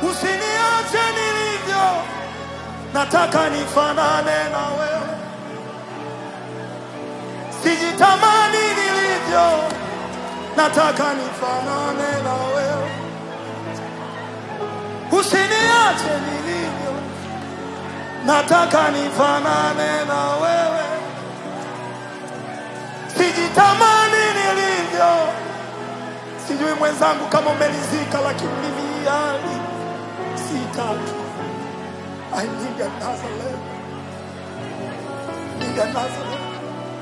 usiniache nilivyo, nataka nifanane na wewe, sijitamani nilivyo, nataka nifanane na wewe, usiniache nilivyo, nataka nifanane na wewe, sijitamani nilivyo. Sijui mwenzangu kama umelizika, lakini mimi hali sitaki. I need another level. Need another level.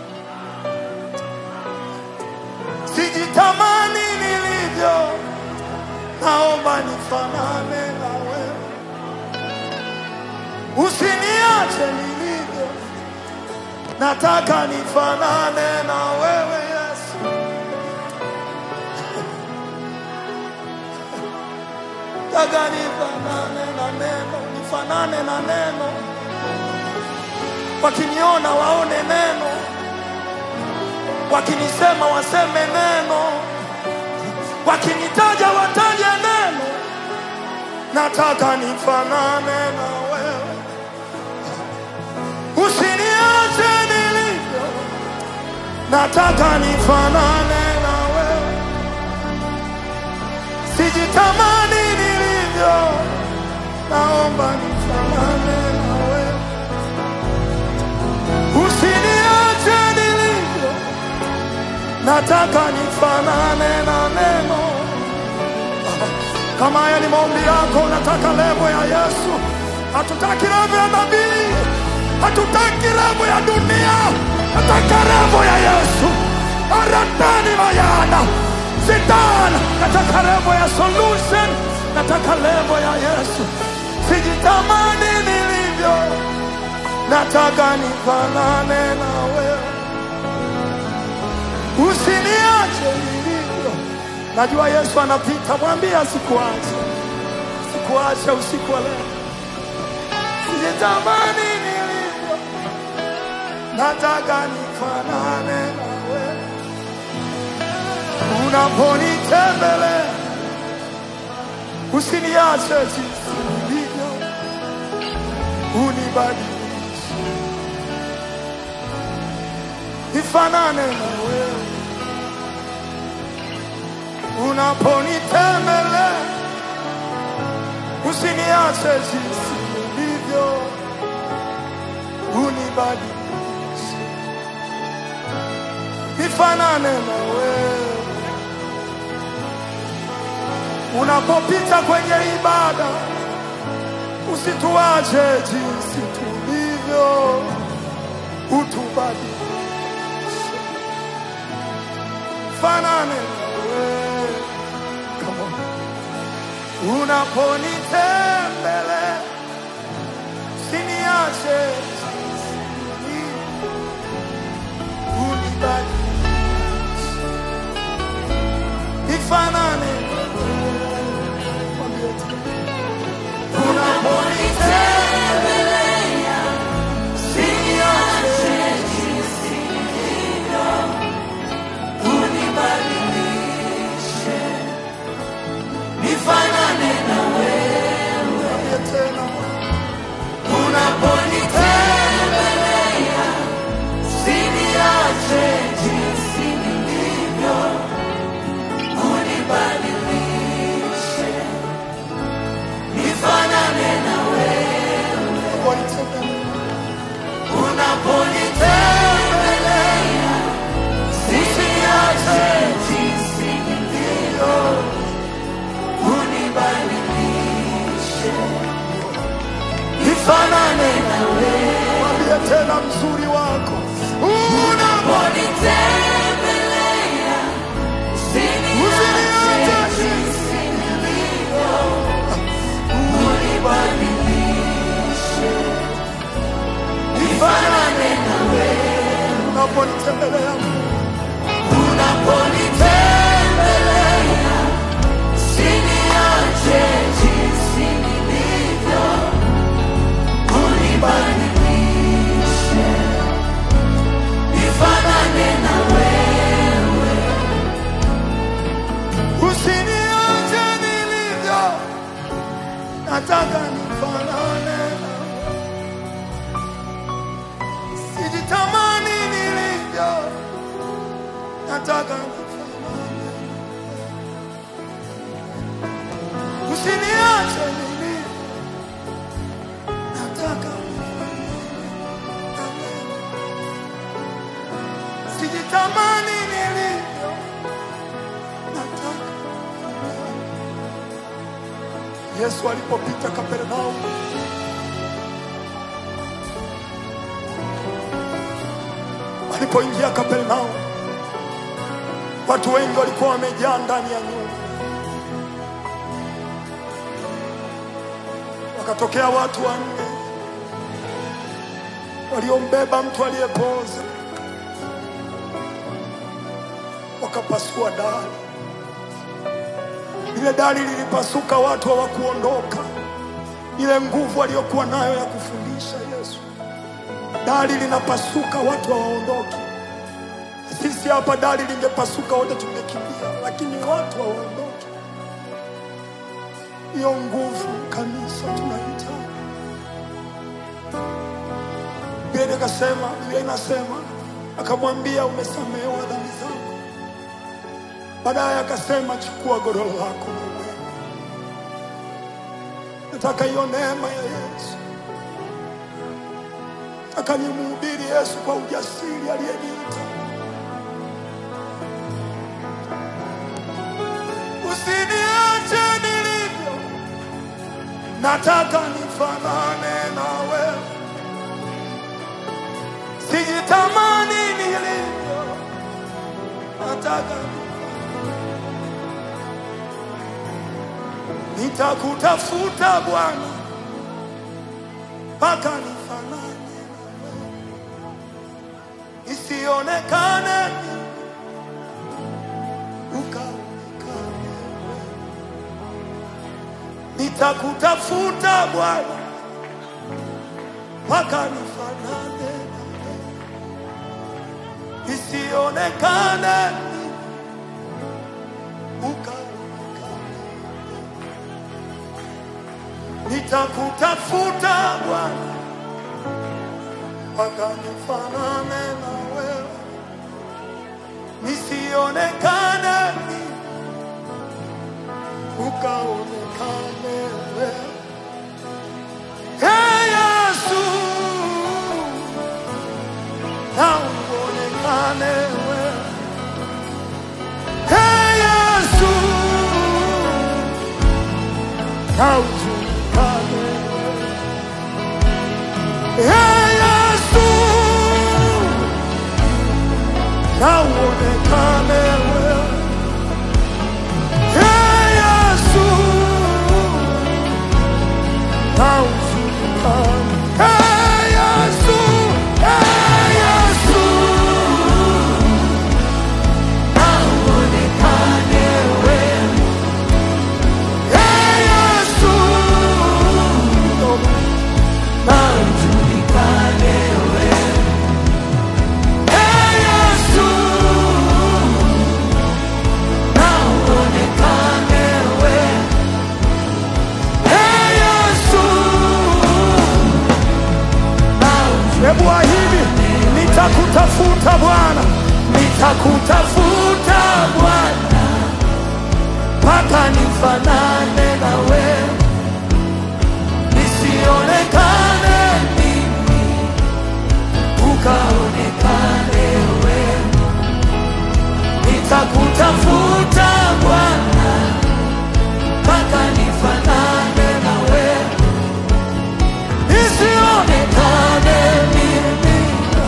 Sijitamani nilivyo, naomba nifanane na wewe, usiniache nilivyo, nataka nifanane na wewe Yesu. Nataka nifanane na neno, nifanane na neno, wakiniona waone neno, wakinisema waseme neno, wakinitaja wataje neno. Nataka nifanane na wewe, usiniache nilivyo, nataka nifanane na wewe, sijitamani nilivyo, naomba nifanane na wewe, usiniache nilivyo, nataka nifanane na neno. Kama haya ni maombi yako, unataka levo ya Yesu. Hatutaki levo ya nabii, hatutaki levo ya dunia, nataka levo ya Yesu. Aratani mayana sitana, nataka levo ya solution, nataka levo ya Yesu. Sijitamani nilivyo, nataka nifanane na wewe, usiniache nilivyo. Najua Yesu anapita, mwambie asikuache, sikuache usiku wa leo. Sijitamani nilivyo, nataka nifanane na wewe. Unaponitembelea usiniache jinsi nilivyo, unibadilishe nifanane na wewe. Unaponitembelea usiniache jinsi nilivyo, unibadilishe nifanane na wewe. Unapopita kwenye ibada usituache jinsi tulivyo, utubadilishe fanane na wewe. Come on. Unaponitembelea usiniache jinsi nilivyo, unibadilishe nifanane na wewe. Mwambie tena. Unaponitembelea usiniache Mwambie tena. Unaponitembelea usiniache jinsi nilivyo, unibadilishe nifanane na wewe. Mwambie tena mzuri wako unaponitembelea usiniache jinsi nilivyo, unibadilishe nifanane na wewe. Unaponitembelea unaponitembelea usiniache jinsi nilivyo, unibadilishe nataka nifanane nawe. Sijitamani nilivyo, nataka nifanane nawe. Usiniache nilivyo, nataka nifanane nawe. Sijitamani nilivyo, nataka Yesu alipopita Kapernaum, alipoingia Kapernaum, watu wengi walikuwa wamejaa ndani ya nyumba. Wakatokea watu wanne waliombeba mtu aliyepooza, wakapasua dari. Ile dari lilipasuka, watu hawakuondoka. Ile nguvu aliyokuwa nayo ya kufundisha Yesu, dari linapasuka, watu hawaondoki. Sisi hapa dari lingepasuka, wote tungekimbia, lakini watu hawaondoki. Hiyo nguvu kanisa tunahitaji. Biblia ikasema, Biblia inasema, akamwambia umesamehewa dhambi zako. Baadaye akasema chukua godoro lako na uende. Nataka hiyo neema ya Yesu, nataka nimhubiri Yesu kwa ujasiri aliyeniita. Usiniache nilivyo, nataka nifanane nawe, sijitamani nilivyo, nataka nitakutafuta Bwana mpaka nifanane nawe, isionekane mimi, ukaonekane wewe. Nitakutafuta Bwana mpaka nifanane nawe, isionekane mimi, ukaonekane nitakutafuta Bwana mpaka nifanane na wewe, nisionekane mimi, ukaonekane wewe. Hey Yesu, na uonekane wewe. Hey Yesu, na ujulikane wewe. Hey Yesu, na uonekane wewe. Hey Yesu, na ujulikane. Hey Yesu, hey Yesu, na uonekane wewe. Hey Yesu, na ujulikane wewe. Hey Yesu, na uonekane wewe. Hey Yesu, Hebu ahidi, nitakutafuta Bwana, nitakutafuta Bwana mpaka nifanane na wewe, nisionekane mimi, ukaonekane wewe. Nitakutafuta Bwana mpaka nifanane na wewe, nisionekane mimi,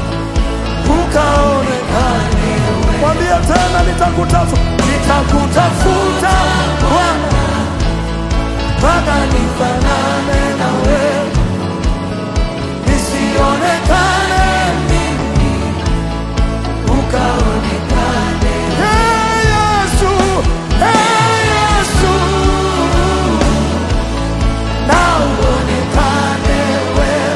ukaonekane wewe. Mwambie tena, nitakutafuta, nitakutafuta Bwana mpaka nifanane na wewe, nisionekane mimi, ukaonekane. Hey Yesu, hey Yesu, na uonekane wewe.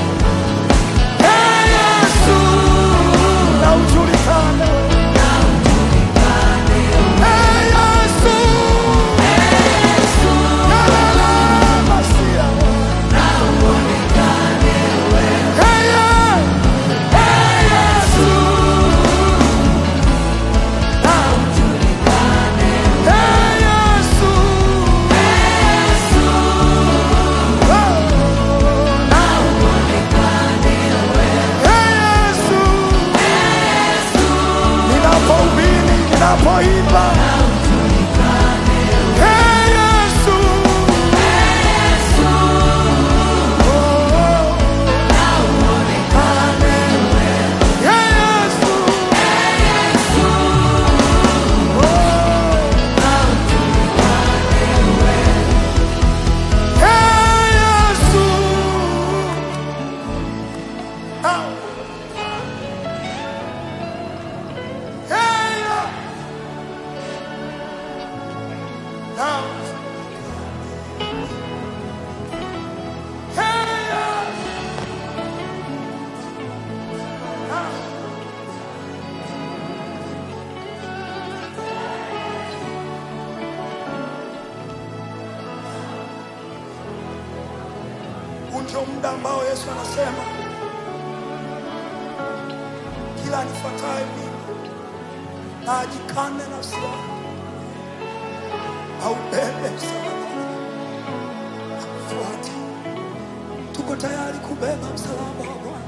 Hey Yesu, na ujulikane Hey Yesu, tunapoimba Hey, Yesu. Oh, Hey, Yesu. Hey, Yesu. Ah. Hey, yeah. Now. Hey, yeah. Now. Huu ndio muda ambao Yesu anasema kila anifuataye mimi na ajikane nafsi yake aubebe msalaba akufuate. Tuko tayari kubeba msalaba wa Bwana.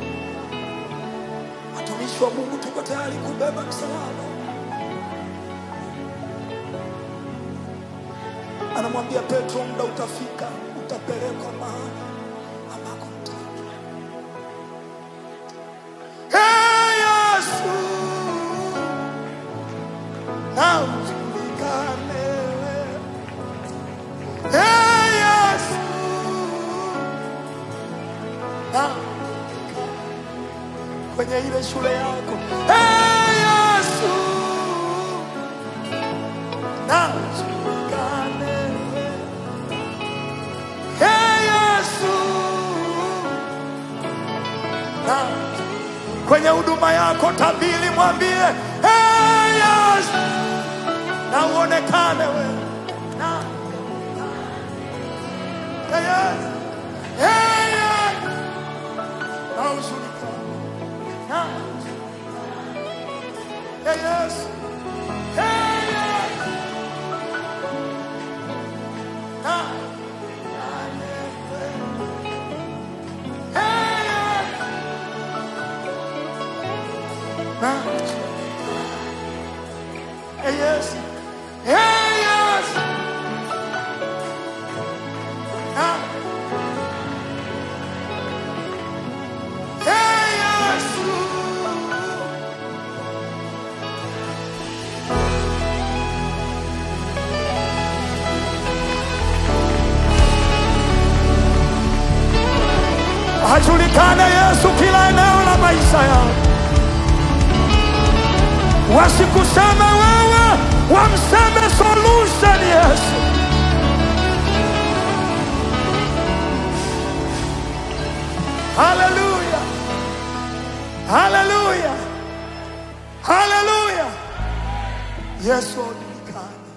Watumishi wa Mungu, tuko tayari kubeba msalaba. Anamwambia Petro, muda utafika, utapelekwa mahali ambako mtaki. Hey, Yesu, na ujulikane wewe. Hey, Yesu, na kwenye ile shule yako. Hey, Yesu, na ujulikane wewe. Hey, Yesu, na kwenye huduma yako tabili, mwambie hey, Yesu, na uonekane wewe na hey, Yesu, hey, Yesu, na ujulikane na hey, Yesu, hey, Yesu, na hey, Yesu, na Hey, yes. Hey, yes. Ah. Hey, yes. Ajulikane Yesu kila eneo la maisha yao. Wasikuseme wewe, wamseme solution Yesu. Haleluya, haleluya, haleluya. Yesu ajulikane,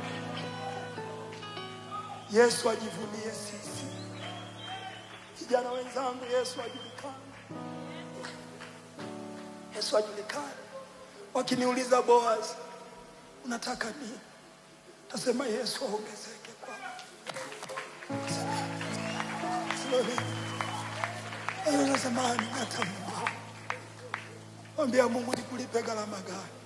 Yesu ajivunie sisi. Vijana wenzangu, Yesu ajulikane, Yesu ajulikane. Wakiniuliza Boaz, unataka nini? Tasema Yesu aongezeke kwangu. Sio nasema hata Mungu. Mwambia Mungu nikulipe gharama gani?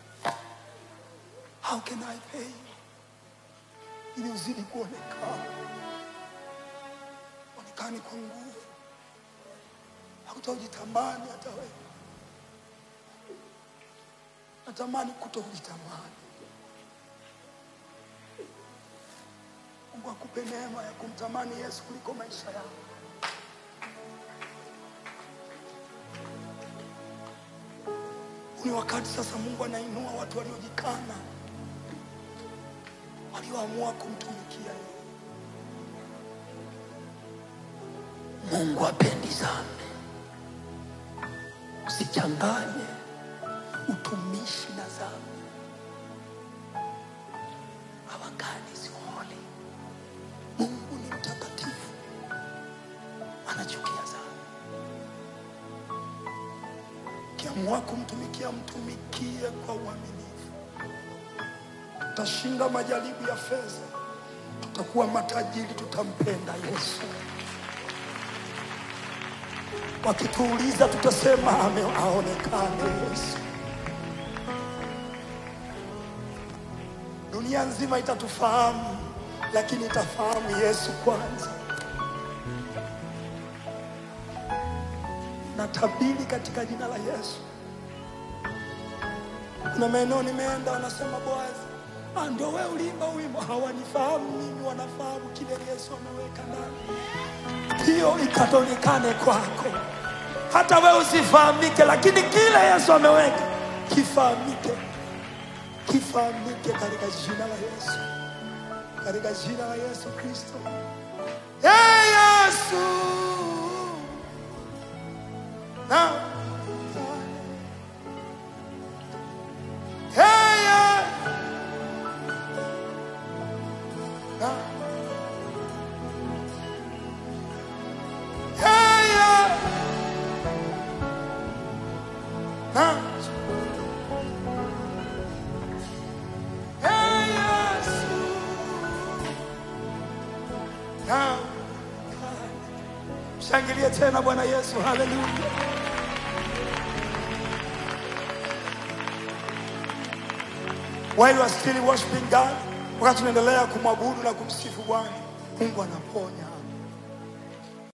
How can I pay you? Ili uzidi kuonekana. Onekani kwa nguvu. Hakutajitamani hata wewe. Natamani kutokujitamani. Mungu akupe neema ya kumtamani Yesu kuliko maisha yako. Huu ni wakati sasa Mungu anainua watu waliojikana, walioamua kumtumikia yeye. Mungu apendi dhambi. Usichanganye utumishi na dhambi. Our God is holy. Mungu ni mtakatifu, anachukia dhambi. Ukiamua kumtumikia, mtumikie kwa uaminifu. Tutashinda majaribu ya fedha, tutakuwa matajiri, tutampenda Yesu. Wakituuliza tutasema ame- aonekane Yesu. Dunia nzima itatufahamu, lakini itafahamu Yesu kwanza. Natabiri katika jina la Yesu. Kuna maeneo nimeenda, wanasema Boazi, ah, ndio wewe uliimba wimbo. Hawanifahamu mimi, wanafahamu kile Yesu ameweka ndani. Hiyo ikaonekane kwako, hata wewe usifahamike, lakini kile Yesu ameweka kifahamike, kifahamike katika jina la Yesu, katika jina la Yesu Kristo. Hey, Yesu na Hey, yeah. Na. Hey, yeah. Na. Hey, Yesu. Na. Shangilie tena Bwana Yesu, haleluya. While you are still worshiping God, wakati tunaendelea kumwabudu na kumsifu Bwana, Mungu anaponya.